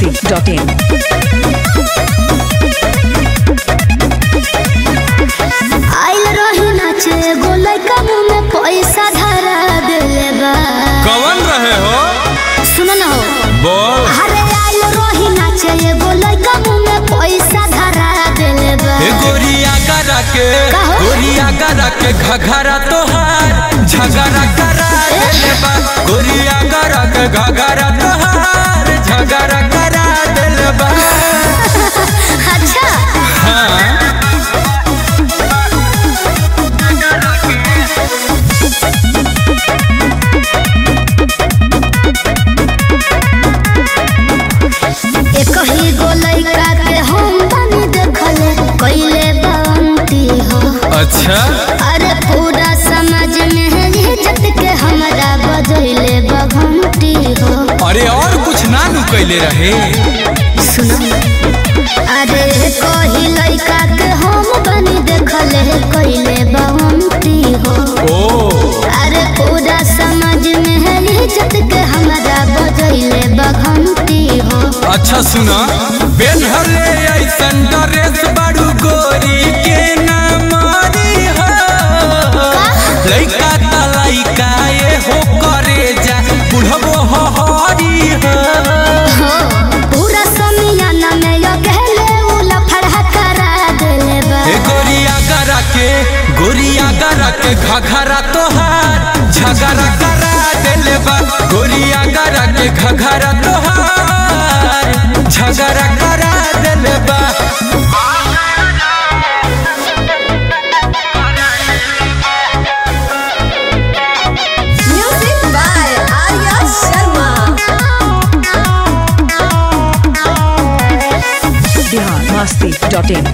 biharmasti.in आइल रही नाचे एगो लइका मुंह में पैसा धरा देले बा कवन रहे हो सुन न हो बोल अरे आइल रही नाचे एगो लइका मुंह में पैसा धरा देले बा ए गोरिया गरा के का हो? गोरिया गरा के घघरा तोहार झगड़ा करा देले बा गोरिया गरा के घघरा तोहार झगड़ा करा देले बा अच्छा हाँ एक ही गो लइका के हम बनी देखले कइले बांती हो अच्छा अरे पूरा समाज में है इज्जत के हमरा बजैले बघंटी हो अरे और कुछ ना नु कैले रहे सुनो अरे कही लइका के हम बनी देखले कइले बांती हो ओ अरे पूरा समाज में है इज्जत के हमरा बजैले बघंटी हो अच्छा सुना बेनहले ऐसन ड्रेस बड़ू गोरी के ना मारी हो लइका त लइका ये हो करे जा बुढ़बो हो हरी हो हो, पूरा समियाना में यो कहले उ लफड़ा करा देले बा ए गोरिया गरा के गोरिया गरा के घघरा तोहार झगड़ा करा देले बा गोरिया गरा के घघरा तोहार झगड़ा करा देले बा Music by Arya Sharma. biharmasti.in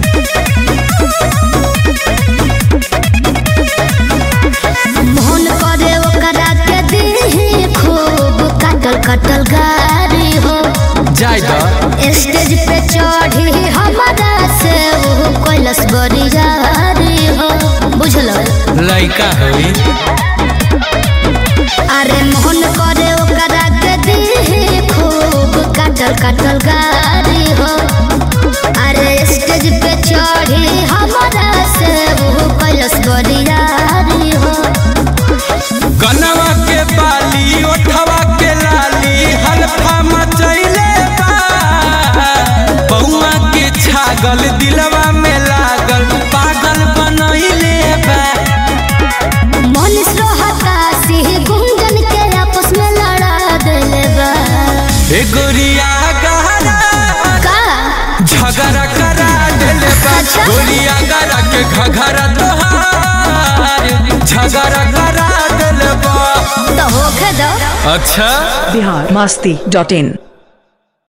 Mohan करे ओकरा के दीही खूब कटल कटल गारी हो जाय द स्टेज पे चढ़ी हमारा से वो कैलस बड़ी जारी हो बुझलो लइका होई अरे मोहन करे ओकरा के दीही खूब कटल कटल गारी हो अरे स्टेज पे चढ़ी हमारा से वो कैलस बड़ी जारी हो कनवा के बाली ओठवा के लाली हल्फा मचैले बा बउआ के छागल दिलवा में लागल पागल बनैले बा मनीष रोहता सिंह गुंजन के आपस में लड़ा देले बा ए गोरिया गहरा का झगड़ा करा देले बा अच्छा। गोरिया गरा के घघरा तोहार झगड़ा करा देले बा तो होखे दो अच्छा biharmasti.in